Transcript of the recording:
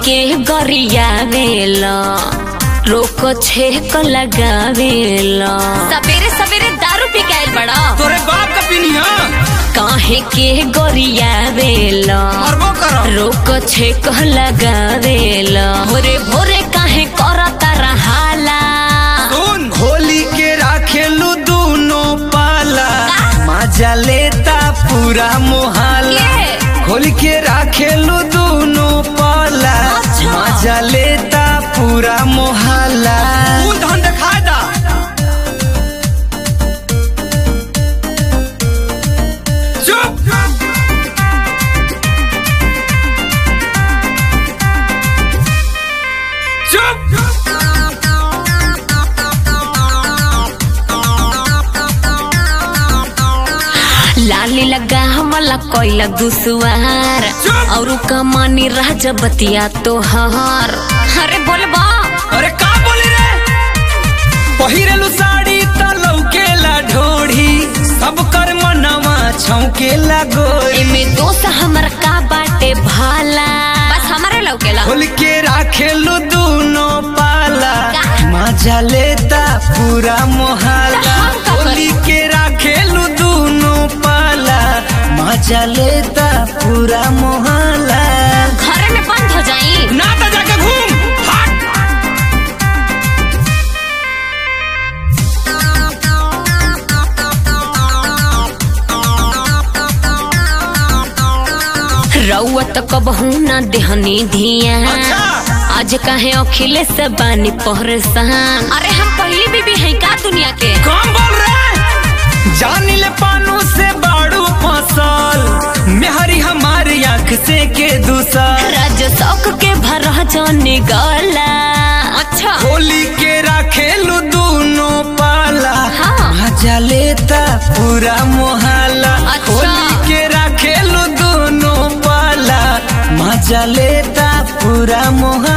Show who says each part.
Speaker 1: के गरियावेला रोक छेक लगावेला सवेरे सवेरे दारू पी के आइल बड़ा
Speaker 2: तोरे बाप का पीनिया
Speaker 1: काहे के गरियावेला
Speaker 2: मरबो करो
Speaker 1: रोक छेक लगावेला भोरे भोरे काहे करता रहाला
Speaker 2: सुन होली के राखेलू दूनो पाला मजा लेता पूरा मोहल्ला
Speaker 1: के?
Speaker 2: होली के राखेलू दूनो पाला
Speaker 1: अच्छा।
Speaker 2: मजा लेता पूरा मोहल्ला फूल धन दिखाए दा चुप चुप
Speaker 1: लाली लगा हमला कोइला दुसवार
Speaker 2: चुप!
Speaker 1: और कमानी राजा बतिया तोहार अरे बोलबा
Speaker 2: अरे का बोली रे पहिरेलू साड़ी त लौकेला ढोढ़ी सब कर मनवा छौकेला गोरी
Speaker 1: एमे दोस्त हमर का बाटे भाला बस हमारे लौकेला
Speaker 2: खोल के राखेलू दूनो पाला
Speaker 1: का?
Speaker 2: मजा लेता पूरा मोहल्ला
Speaker 1: हम का
Speaker 2: खोल
Speaker 1: करी?
Speaker 2: के राखेलू दूनो पाला मजा लेता पूरा मोहल्ला
Speaker 1: घरे में बंद हो जाई
Speaker 2: ना तो जाके घूम हट
Speaker 1: रउत कबहू ना देहनी धिया
Speaker 2: अच्छा।
Speaker 1: आज काहे अखिलेश बानी परेशान अरे हम पहली बीबी है का दुनिया के
Speaker 2: कौन बोल रहे जानी ले पानू से बाड़ू फसल मेहरी हमारी आंख से के दूसर
Speaker 1: राज शौक के भरा जाने गला अच्छा
Speaker 2: होली के राखेलू दूनो पाला
Speaker 1: हाँ।
Speaker 2: मजा लेता पूरा मोहल्ला
Speaker 1: अच्छा।
Speaker 2: होली के राखेलू दूनो पाला मजा लेता पूरा मोहल्ला